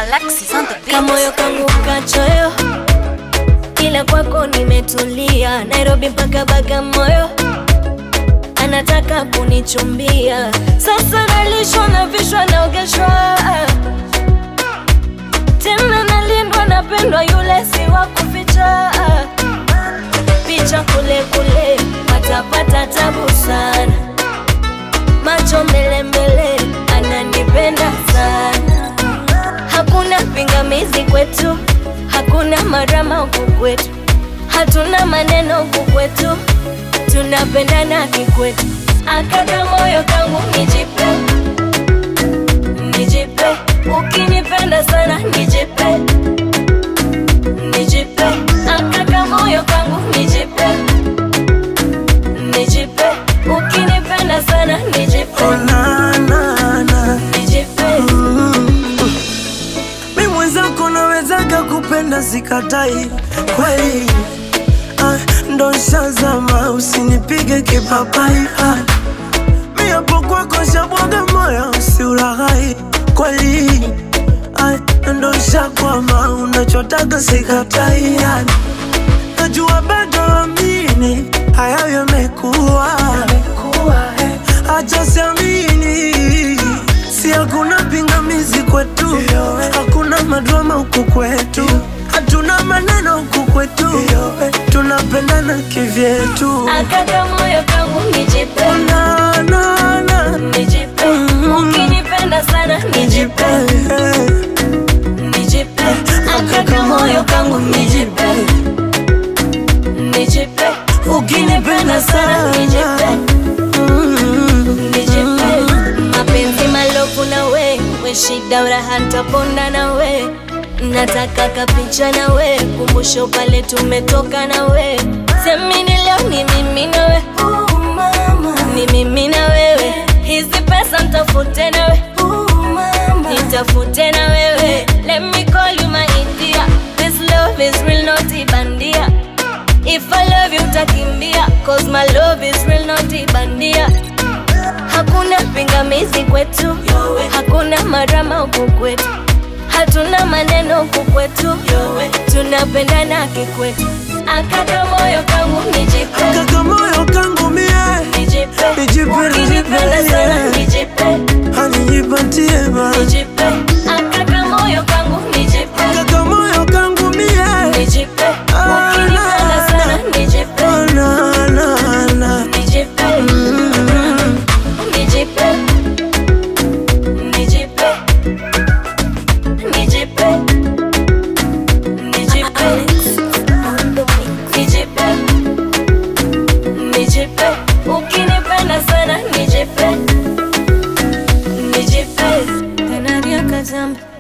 Alexis on the beat. kamoyo kangu kachoyo, ila kwako nimetulia. Nairobi mpaka Bagamoyo, anataka kunichumbia. Sasa nalishwa na vishwa naogeshwa, tena nalindwa, napendwa, yule si wa kuficha. Picha kule kule, patapata tabu sana, macho mbele mbele, ananipenda sana Hakuna pingamizi kwetu, hakuna marama huku kwetu, hatuna maneno huku kwetu, tunapendana kikwetu. Akaka moyo kangu nijipe, nijipe, ukinipenda sana nijipe, nijipe, akaka moyo kangu nijipe, nijipe, ukinipenda sana nijipe, Oh, na, na, na. nijipe. Mi mwenzako nawezaga kupenda sikatai kweli ah, ndo shazama usinipige kipapai ah, mi hapo kwako shabwaga moyo usiulaghai kweli ah, ndo shakwama unachotaka sikatai ah, najua bado amini hayo yamekuwa acha siamini si hakuna pingamizi kwetu hakuna madrama huku kwetu hatuna maneno huku kwetu tunapendana kivyetu Akaka moyo kangu nijipe, na, na, na. nijipe, ukinipenda sana nijipe, nijipe, akaka moyo kangu nijipe, nijipe, ukinipenda sana nijipe, nijipe, mapenzi malofu na we, we shida uraha ntaponda na we, nataka kapicha na we, kumbusho pale tumetoka na we, semini leo ni mimi na we, ni mimi na wewe, hizi pesa ntafute na we, nitafute na wewe, let me call you my India, this love is real not ibandia, if I love you utakimbia, cause my love is real not ibandia. Hakuna pingamizi kwetu, hakuna marama huku kwetu, hatuna maneno huku kwetu, tunapendana kikwetu. Akaka moyo kangu nijipe, kaka moyo kangu mie nijipe, Nijipe, ukinipenda nijipe, sana yeah. nijipe, hanijipatie ma nijipe, akaka moyo kangu nijipe, kaka moyo kangu mie nijipe, ukinipenda sana nijipe, Oh, na, na, na. nijipe, nijipe, nijipe, nijipe, nijipe, nijipe, nijipe, ukinipenda sana nijipe, nijipe, tena ria kazamba